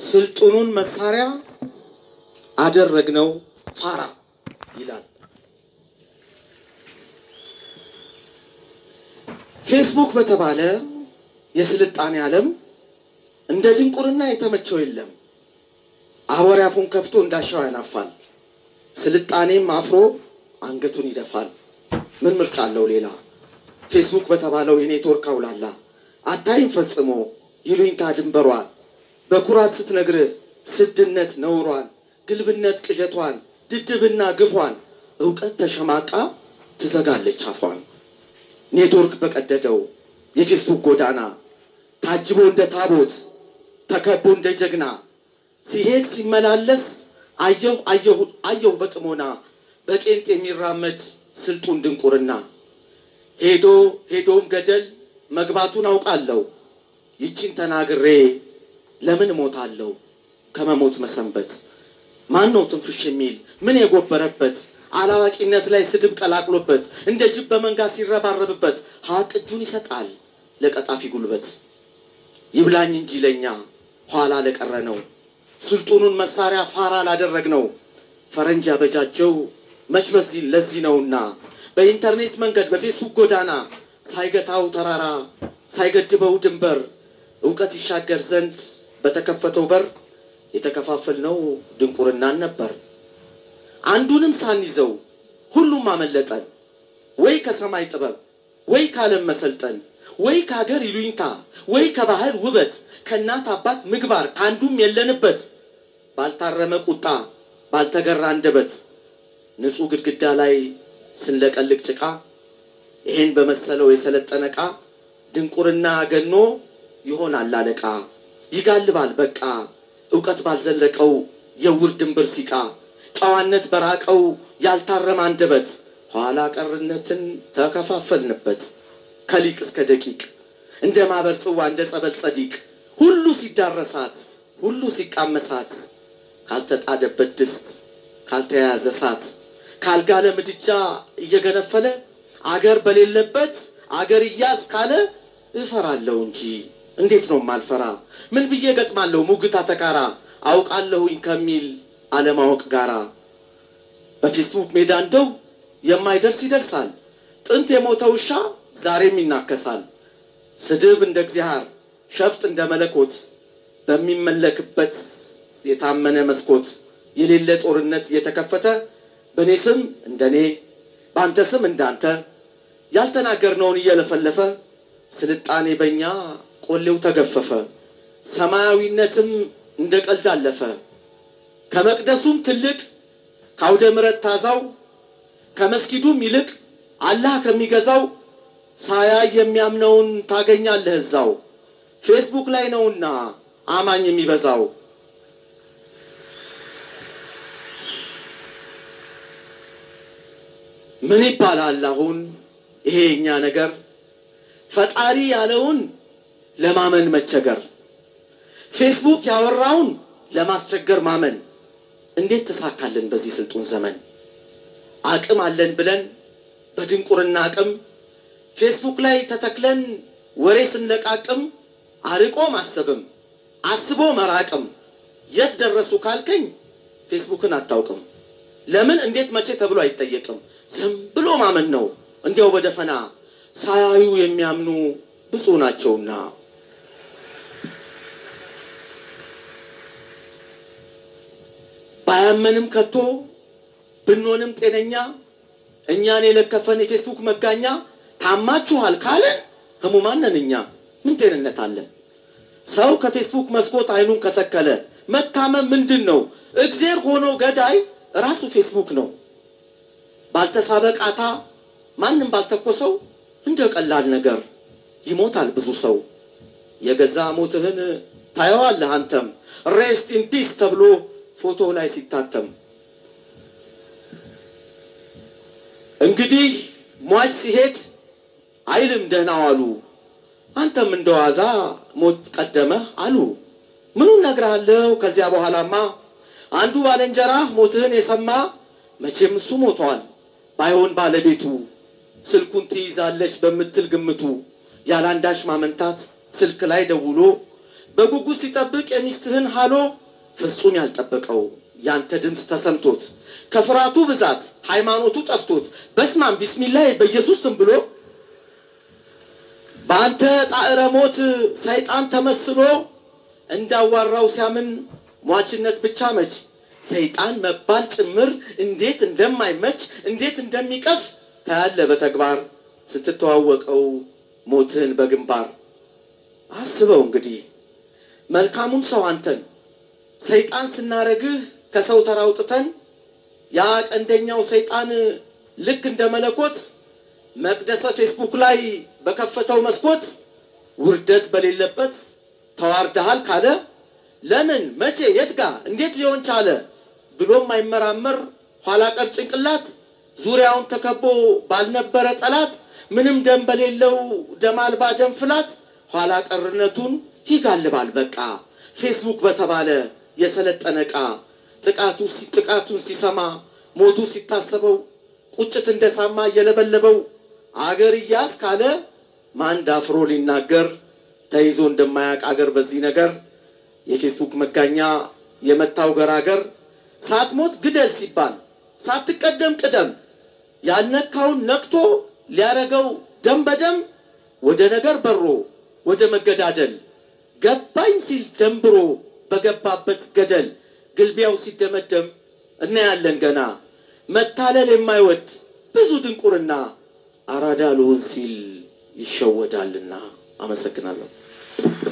ስልጡኑን መሳሪያ አደረግነው ፋራ ይላል። ፌስቡክ በተባለ የስልጣኔ ዓለም እንደ ድንቁርና የተመቸው የለም። አወር አፉን ከፍቶ እንዳሻው ያናፋል። ስልጣኔም አፍሮ አንገቱን ይደፋል። ምን ምርጫ አለው ሌላ? ፌስቡክ በተባለው የኔትወርክ አውላላ አታይም ፈጽሞ ይሉኝታ ድንበሯን በኩራት ስትነግርህ ስድነት ነውሯን፣ ግልብነት ቅዠቷን፣ ድድብና ግፏን እውቀት ተሸማቃ ትዘጋለች አፏን። ኔትወርክ በቀደደው የፌስቡክ ጎዳና ታጅቦ እንደ ታቦት ተከቦ እንደ ጀግና ሲሄድ ሲመላለስ አየሁ አየሁ አየሁ በጥሞና በቄንጥ የሚራመድ ስልጡን ድንቁርና ሄዶ ሄዶም ገደል መግባቱን አውቃለሁ። ይቺን ተናግሬ ለምን እሞታለሁ ከመሞት መሰንበት? ማን ነው ትንፍሽ የሚል ምን የጎበረበት አላዋቂነት ላይ ስድብ ቀላቅሎበት እንደ ጅብ በመንጋ ሲረባረብበት ሀቅ እጁን ይሰጣል ለቀጣፊ ጉልበት። ይብላኝ እንጂ ለኛ ኋላ ለቀረ ነው ስልጡኑን መሳሪያ ፋራ ላደረግ ነው ፈረንጅ ያበጃጀው መች በዚህ ለዚህ ነውና በኢንተርኔት መንገድ በፌስቡክ ጎዳና ሳይገታው ተራራ ሳይገድበው ድንበር እውቀት ይሻገር ዘንድ በተከፈተው በር የተከፋፈልነው ድንቁርናን ነበር። አንዱንም ሳንይዘው ሁሉም አመለጠን። ወይ ከሰማይ ጥበብ ወይ ከዓለም መሰልጠን ወይ ከሀገር ይሉኝታ ወይ ከባህል ውበት ከእናት አባት ምግባር ከአንዱም የለንበት ባልታረመ ቁጣ ባልተገራ አንደበት ንጹሕ ግድግዳ ላይ ስንለቀልቅ ጭቃ ይሄን በመሰለው የሰለጠነ ዕቃ ድንቁርና ገኖ ይሆናል አለቃ ይጋልባል በቃ እውቀት ባልዘለቀው የውር ድንብር ሲቃ ጨዋነት በራቀው ያልታረመ አንደበት ኋላ ቀርነትን ተከፋፈልንበት ከሊቅ እስከ ደቂቅ እንደ ማበር ጽዋ እንደ ጸበል ጸዲቅ ሁሉ ሲዳረሳት ሁሉ ሲቃመሳት ካልተጣደበት ድስት ካልተያያዘ እሳት ካልጋለ ምድጃ እየገነፈለ አገር በሌለበት አገር እያዝ ካለ እፈራለሁ እንጂ እንዴት ነው ማልፈራ? ምን ብዬ ገጥማለሁ ሙግታ ተካራ አውቃለሁኝ ከሚል አለማወቅ ጋራ በፌስቡክ ሜዳ እንደው የማይደርስ ይደርሳል። ጥንት የሞተ ውሻ ዛሬም ይናከሳል። ስድብ እንደ እግዚአብሔር ሸፍጥ እንደ መለኮት በሚመለክበት የታመነ መስኮት የሌለ ጦርነት እየተከፈተ በእኔ ስም እንደኔ በአንተ ስም እንዳንተ ያልተናገርነውን እየለፈለፈ ስልጣኔ በእኛ ቆሌው ተገፈፈ። ሰማያዊነትም እንደ ቀልድ አለፈ። ከመቅደሱም ትልቅ ከአውደ ምሕረት ታዛው ከመስጊዱም ይልቅ አላህ ከሚገዛው ሳያይ የሚያምነውን ታገኛለህ እዛው ፌስቡክ ላይ ነውና አማኝ የሚበዛው። ምን ይባላል አሁን ይሄ የኛ ነገር ፈጣሪ ያለውን ለማመን መቸገር፣ ፌስቡክ ያወራውን ለማስቸገር ማመን እንዴት ተሳካልን በዚህ ስልጡን ዘመን? አቅም አለን ብለን በድንቁርና አቅም ፌስቡክ ላይ ተተክለን ወሬ ስንለቃቅም አርቆ ማሰብም አስቦ መራቅም የት ደረሱ ካልከኝ ፌስቡክን አታውቅም። ለምን እንዴት መቼ ተብሎ አይጠየቅም። ዝም ብሎ ማመን ነው እንዲያው በደፈና ሳያዩ የሚያምኑ ብፁዕ ናቸውና። ባያመንም ከቶ ብንሆንም ጤነኛ እኛን የለከፈን የፌስቡክ መጋኛ ታማችኋል ካለን ህሙማን ነን እኛ። ምን ጤንነት አለን? ሰው ከፌስቡክ መስኮት አይኑን ከተከለ መታመም ምንድን ነው? እግዜር ሆኖ ገዳይ ራሱ ፌስቡክ ነው። ባልተሳበ ቃታ ማንም ባልተኮሰው እንደ ቀላል ነገር ይሞታል ብዙ ሰው። የገዛ ሞትህን ታየዋለህ አንተም ሬስት ኢን ፒስ ተብሎ ፎቶ ላይ ሲታተም። እንግዲህ ሟች ሲሄድ አይልም ደህና ዋሉ፣ አንተም እንደ ዋዛ ሞት ቀደመህ አሉ። ምኑን ነግርሃለሁ ከዚያ በኋላማ አንዱ ባልንጀራህ ሞትህን የሰማ መቼም እሱ ሞቷል ባይሆን ባለቤቱ ስልኩን ትይዛለች በምትል ግምቱ ያላንዳች ማመንታት ስልክ ላይ ደውሎ በጉጉት ሲጠብቅ የሚስትህን ሃሎ ፍጹም ያልጠበቀው ያንተ ድምፅ ተሰምቶት ከፍርሃቱ ብዛት ሃይማኖቱ ጠፍቶት በስማም ቢስሚላይ በኢየሱስ ስም ብሎ በአንተ ጣዕረ ሞት ሰይጣን ተመስሎ እንዳዋራው ሲያምን ሟችነት ብቻ መች ሰይጣን መባል ጭምር እንዴት እንደማይመች እንዴት እንደሚቀፍ ታያለ በተግባር ስትተዋወቀው ሞትህን በግንባር አስበው እንግዲህ መልካሙን ሰው አንተን ሰይጣን ስናረግህ ከሰው ተራውጥተን ያ ቀንደኛው ሰይጣን ልክ እንደ መለኮት መቅደሰ ፌስቡክ ላይ በከፈተው መስኮት ውርደት በሌለበት ተዋርደሃል ካለ ለምን መቼ የት ጋ እንዴት ሊሆን ቻለ ብሎ የማይመራመር ኋላ ቀር ጭንቅላት ዙሪያውን ተከቦ ባልነበረ ጠላት ምንም ደም በሌለው ደም አልባ ደም ፍላት ኋላ ቀርነቱን ይጋልባል በቃ ፌስቡክ በተባለ የሰለጠነ ዕቃ ጥቃቱ ጥቃቱን ሲሰማ ሞቱ ሲታሰበው ቁጭት እንደሳማ እየለበለበው አገር እያስ ካለ ማን ዳፍሮ ሊናገር ተይዞ እንደማያውቅ አገር በዚህ ነገር የፌስቡክ መጋኛ የመታው ገራገር ሳትሞት ግደል ሲባል ሳትቀደም ቅደም ያልነካውን ነክቶ ሊያረገው ደም በደም ወደ ነገር በሮ ወደ መገዳደል ገባኝ ሲል ደንብሮ በገባበት ገደል ግልቢያው ሲደመደም እናያለን ገና መታለል የማይወድ ብዙ ድንቁርና አራዳ ልሆን ሲል ይሸወዳልና። አመሰግናለሁ።